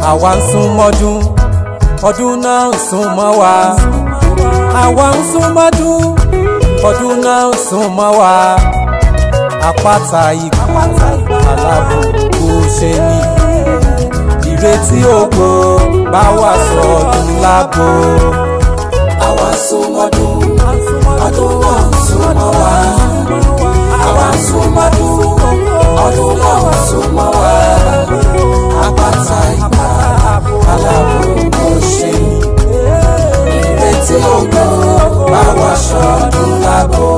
àwa ń sún mọ́dún ọdún náà ń sún mọ́ wa àwa ń sún mọ́dún ọdún náà ń sún mọ́ wa àpáta ìgbà aláàbò kò ṣe ní ìrètí ògo bá wà sọdún lágbo. àwa súnmọ́dún ọdún náà ń súnmọ́ wa àwa súnmọ́dún ọdún náà ń súnmọ́ wa àpáta ìgbà aláàbò kò ṣe ìrètí ògo bá wà sọdún lágbo.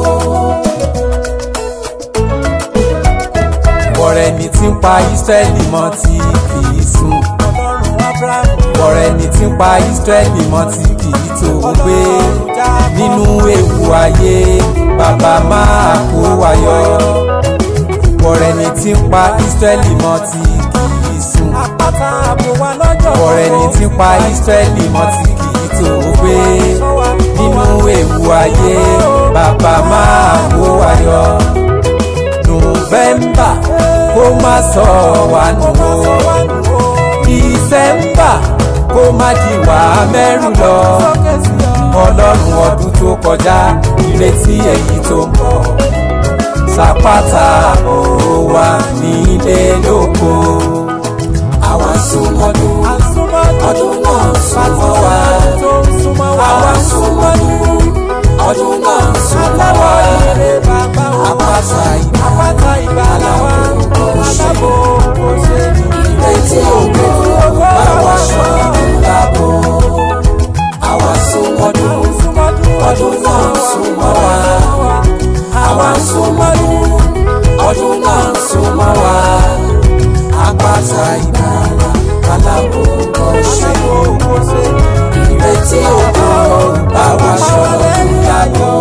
Bọ̀rẹ̀ ni tí ń pa Ísírẹ́lì mọ́ tí kì í sùn. Bọ̀rẹ̀ ni tí ń pa Ísírẹ́lì mọ́ tí kì í tó gbé. Nínú ewu ayé bàbá máa kó wa yọ. Bọ̀rẹ̀ ni tí ń pa Ísírẹ́lì mọ́ tí kì í sùn. Bọ̀rẹ̀ ni tí ń pa Ísírẹ́lì mọ́ tí kì í tó gbé. Nínú ewu ayé bàbá máa kó wa yọ nùfẹ̀mbà kó má sọ wá nù o dísẹ́mbà kó má di wá mẹ́rù lọ ọlọ́run ọdún tó kọjá ìrètí èyí tó ń bọ̀ sàpàtà òwò wa nílé lóko. àwa súnmọ́dún ọdún náà ń súnmọ́ wa àwa súnmọ́dún ọdún náà ń súnmọ́ wa àpáta ìgbà aláwọ̀ kò ṣe ìrètí ògo bá wa sọdún lágbo. àwa súnmọ́dún ọdún náà ń súnmọ́ wa àwa súnmọ́dún ọdún náà ń súnmọ́ wa àpáta ìgbà aláwọ̀ kò ṣe ìrètí ògo bá wa sọdún lágbo.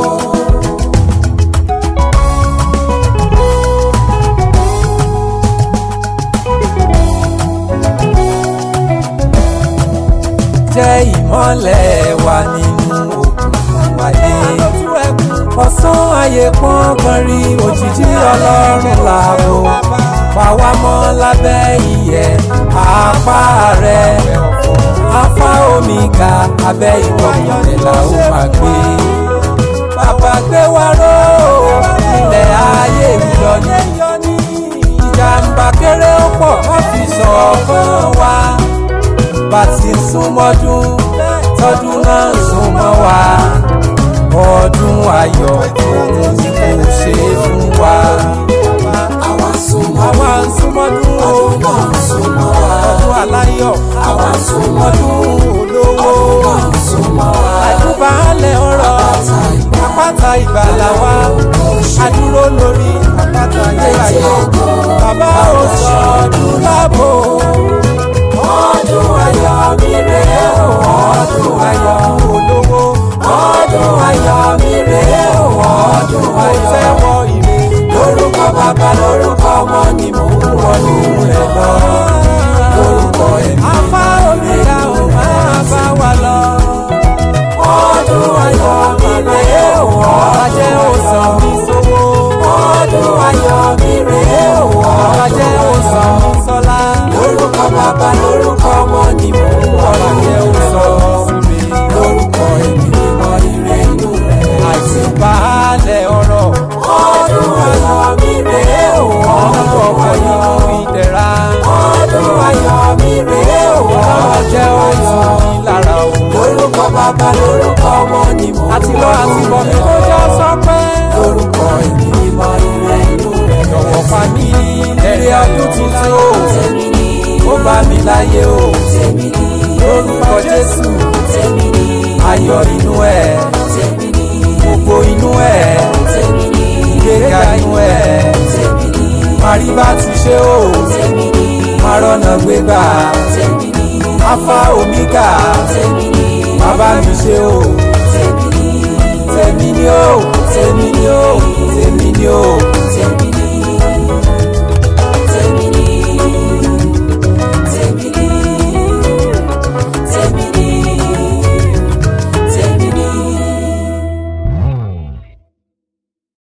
jẹ́ ìmọ́lẹ̀ wa nínú òkùnkùn ayé. ọ̀sán ayé pọ́n kan rí òjìji ọlọ́run láàbò. fàwa mọ́ lábẹ́ ìyẹ́ apá rẹ̀. afá omi ga abẹ́ ìwọ̀n rẹ̀ la ó máa gbé. bàbá gbé wa ró ilẹ̀ ayé ìyọ ní. ìjàmbá kéré ó pọ̀ wọ́n fi ṣọ̀kan wa bá ti súnmọ́dún tọdún náà súnmọ́ wa ọdún ayọ̀ òun kò ṣe é fún wa. àwa súnmọ́ àwa ń súnmọ́dún o ọdún náà ń súnmọ́ wa ọdún aláyọ̀ àwa súnmọ́dún olówó ọdún náà ń súnmọ́ wa àdúbàálẹ̀ ọ̀rọ̀ àpáta ìgbàlà wa adúró lórí àpáta ayérayé bàbá ò sọ ọdún lábò ọdún ayọ̀ mi rèé o ọdún ayọ̀ olówó ọdún ayọ̀ mi rèé o ọdún ayọ̀ tẹ́wọ́ ìrè lórúkọ bàbá lórúkọ ọmọ ni mò ń wọnú rẹ̀ lọ lórúkọ ẹ̀mí afá olùdá ò máa bá wa lọ. ọdún ayọ̀ mi rèé o Ajẹ́ òsàn mi sówó. ọdún ayọ̀ mi rèé o Ajẹ́ òsàn mi sọ́lá. lórúkọ bàbá lórúkọ ọmọ ni mò ń wọnú Ajẹ́ rẹ̀ lọ òsàn mi. lórúkọ ẹ̀mí mímọ́ ire inú rẹ̀. Àti baálẹ̀ ọ̀rọ̀. ọdún ayọ̀ mi rèé o Ọmọ ọdún ọkọ̀ ayọ̀ nínú ìdẹ̀ra. ọdún ayọ̀ mi rèé o Ajẹ́ òsàn mi lára o. lórúkọ bàbá lórúkọ ọmọ ni mò ń Àti lọ àti bọ̀ mi tó jọ sọpẹ́. lórúkọ ẹ̀mí mímọ́ ire inú rẹ̀ Jọ̀wọ́ fa mi ẹ̀rí ọdún tuntun o. tèmi ni Ó bá mi láyé o. tèmi ni Lórúkọ Jésù. tèmi ni Ayọ̀ inú ẹ̀. tèmi ni Gbogbo inú ẹ̀. tèmi ni Ìgbéga inú ẹ̀. tèmi ni Màrí bá ti ṣe o. tèmi ni Màrọ̀nà gbégbà. tèmi ni Alfa Omega. tèmi ni Bàbá mi ṣe o. tèmi ni Tèmi ni o. Tèmi ni o. Tèmi ni o.